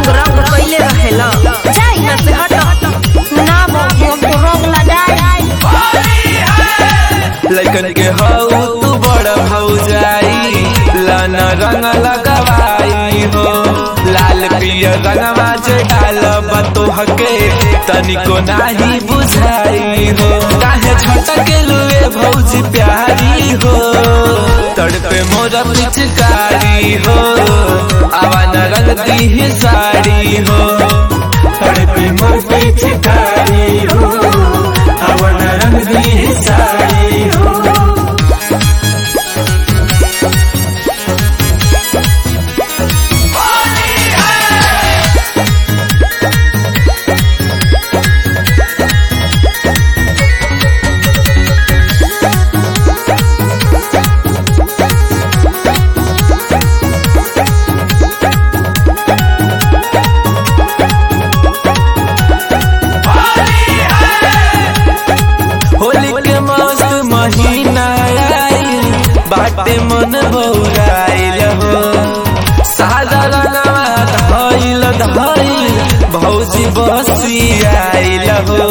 रंग रंग कैले रहेला जाई ना से हट ना बाबू हमको रंग लगाई लड़कन के हऊ तू बड़ भौजाई लन रंग लगवाई हो लाल पियर रंगवा जे डालब तोहके तनिको नाही बुझाई हो काहे झटके लुए भौजी प्यारी हो तड़पे मोर पिचकारी हो आवन रंग दी साड़ी हो तड़पे मोर पिचकारी हो आवन रंग दी साड़ी हो होली के मस्त महीना आइल बाटे मन बौराइल हो सादा रंगवा धइल धइल भौजी बसी आइल हो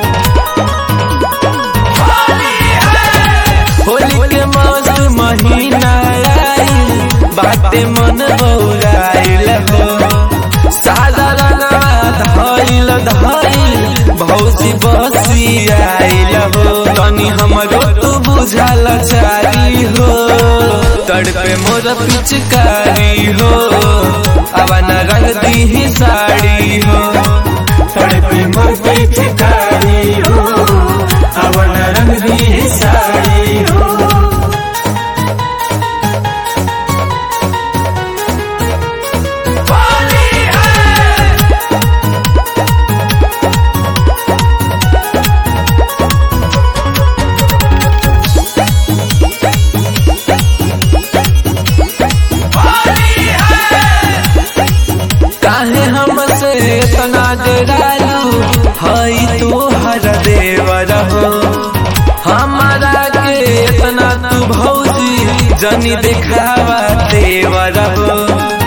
होली के मस्त महीना आइल बाटे मन बौराइल हो सादा रंगवा धइल धइल भौजी बसी आइल हो तनी हमरो तू बुझल चारी हो तड़पे मोर पिचकारी हो अवन रंग दी साड़ी हो तड़पे मोर पिचकारी हो अवन रंग दी साड़ी हो काहे हमसे इतना डरालू हई तू हर देवर हो हमारा के इतना तू भौजी जनी दिखावा देवर हो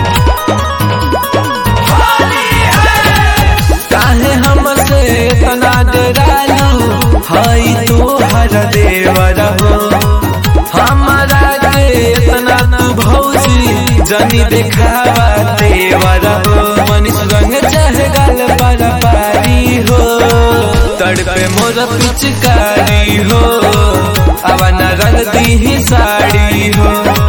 काहे हमसे इतना डरालू हई तू हर देवर हो हमारा के इतना तू भौजी जनी दिखावा देवर हो मनीष रंग चाहे गल पर पारी हो तड़पे मोर पिचकारी हो अवन रंग दी साड़ी हो